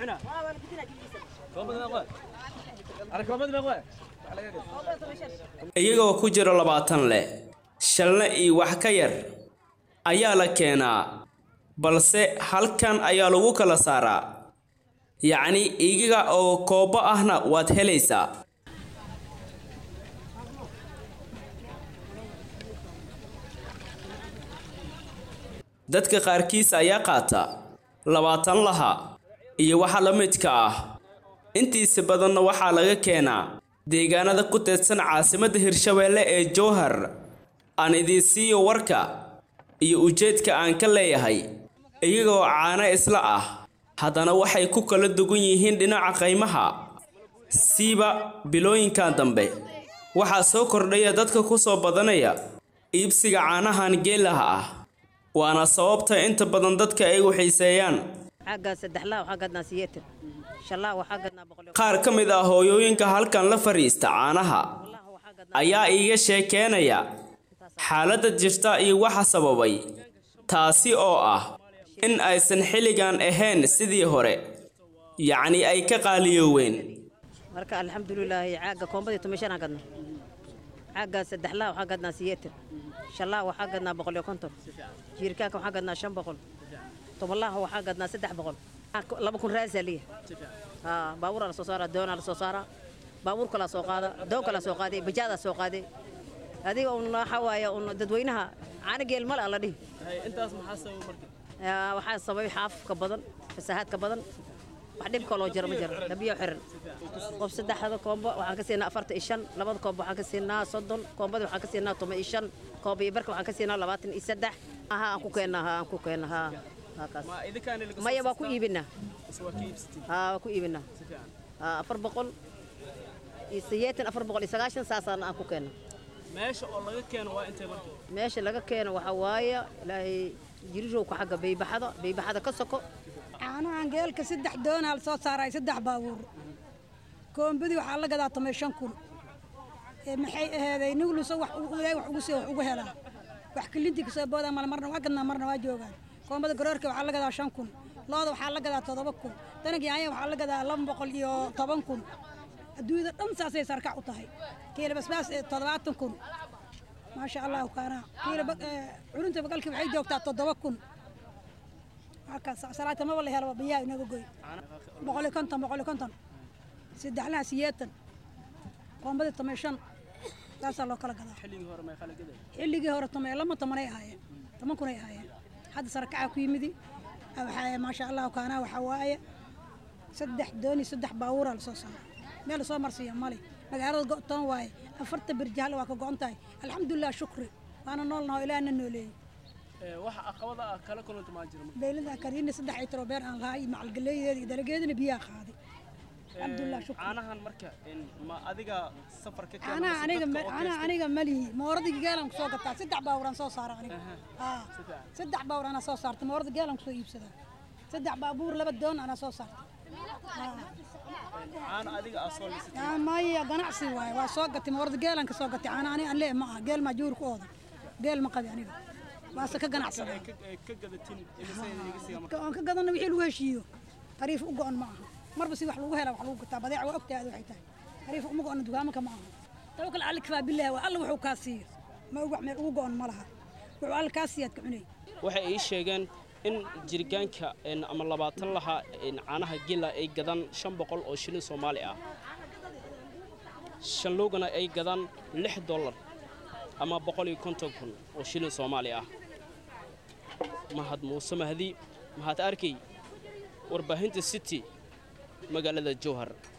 iyagoo ku jira labaatan leh shalna iyo wax ka yar ayaa la keenaa balse halkan ayaa lagu kala saaraa yacni iyaga oo koobo ahna waad helaysaa dadka qaarkiis ayaa qaata labaatan laha iyo waxa la midka ah intiisa badanna waxaa laga keenaa deegaanada ku teedsan caasimadda hirshabeelle ee jowhar aan idiin siiyo warka iyo ujeedka aan ka leeyahay iyagoo caano isla ah haddana waxay ku kala dugan yihiin dhinaca qaymaha siiba bilooyinkan dambe waxaa soo kordhaya dadka ku soo badanaya iibsiga caanahan geelaha ah waana sababta inta badan dadka ay xiiseeyaan qaar ka mid ah hooyooyinka halkan la fadhiista caanaha ayaa iiga sheekeenaya xaaladda jirta iyo waxa sababay taasi oo ah in aysan xilligan ahayn sidii hore yacni ay ka qaaliyooween marka alxamdulilaahi caaga koombadii tumashanaan gadna caaga saddexlaa waxaa gadnaa siyeetan shalaa waxaa gadnaa boqol iyo konton jiirkaanka waxaa gadnaa shan boqol tobanlaha waxaa gadnaa saddex boqol laba kun raasaa liya baabuuraa lasoo saaraa doonaa lasoo saaraa baabuur kalaa soo qaada doon kalaa soo qaaday bajaadaa soo qaaday adiga un waxa waaye un dadweynaha caana geel male alla dhihi waxaa sababay xaafka badan fasahaadka badan wax dhib kaloo jira ma jira dhabiyo xiran qof saddexda koombo waxaan ka siinaa afarta iyo shan labada koombo waxaan ka siinaa soddon koombada waxaan ka siinaa toban iyo shan koombo iyo barka waxaan ka siinaa labaatan iyo saddex aha aan ku keennaa ha aan ku keennaa ha halkaas maya waa ku iibinaa ha waa ku iibinaa ha afar boqol iyo sideetan afar boqol iyo sagaashan saasaan aan ku keennaa meesha oo laga keeno waa intee marka meesha laga keeno waxaa waaye ilaahay jirirowka xagga baybaxada baybaxada ka soko caanahan geelka saddex doonaa la soo saaray saddex baabuur koombadii waxaa la gadaa tomay shan kun maxay aheeday nugluso wax ilaahay wax ugu soo wax ugu helaa wax kilintii kasoo boodaa mala marna waa gadnaa marna waa joogaan koombada garoorka waxaa la gadaa shan kun looda waxaa la gadaa toddoba kun danagii aya waxaa la gadaa laba boqol iyo toban kun adduunyada dhan saasay sarkac u tahay kiila basbaas toddobaatan kun maasha allahu kaana kiila culunta bagalkii waxay joogtaa toddoba kun salaata maba la helo biyaha inaga goy boqol iyo konton boqol iyo konton saddexlaha siyeetan koombadii tomay shan saasaa loo kala gadaa xilligii hore tomay lama tomanay ahaayeen toban kunay ahaayeen hadda sarakaca ku yimidi waxaa maasha allahu kaana waxaa waaye saddex dooni saddex baabuura lasoo saara meel lasoo marsiiya male magaalada go'toon waaye afarta birjahalle waa ka go'on tahay alxamdulilah shukri waana noolnaho ilaahna nooleeyey waxa aqabada ah kala kulanta maa jira beylada kariina saddex ay tarobeer aan lahaa iyo macalgaleeyadeeda iyo dalageedana biyaha qaaday alxamdulilah shukri caanahan marka ma adiga safar ka caanaha aniga caanaha aniga malihi mooradiga geelan kusoo gataa saddex baawuraan soo saara aniga haa saddex baawur anaa soo saarta moorada geelan kusoo iibsadaa saddex baabuur laba doon anaa soo saarta caana adiga aa soo lisatay maya ganacsi waaye waa soo gatay moorada geelan ka soo gatay caana ani aan lee ma aha geel maa juur ku ooda geel ma qabi aniga waase ka ganacsadaa ka gadatin aan ka gadana wixii lagu heshiiyo tariif u go-on ma aha marba si wax lagu hela wax lagu gataa badeeca waa ogtahay waxay tahay tariif uma go-ona dugaamanka ma aha tawakal cali kafaa billahi waa alla wuxuu kaa siiyo ma wax meel ugu go-on ma laha wuxuu alla kaa siiyaad ka cunay waxay ii sheegeen in jirgaanka ama labaatan laha caanaha gela ay gadaan shan boqol oo shilin soomaali ah shanloogana ay gadaan lix dollar ama boqol iyo konton kun oo shilin soomaali ah mahad muuse mahdi mahad arkay warbaahinta city magaalada jowhar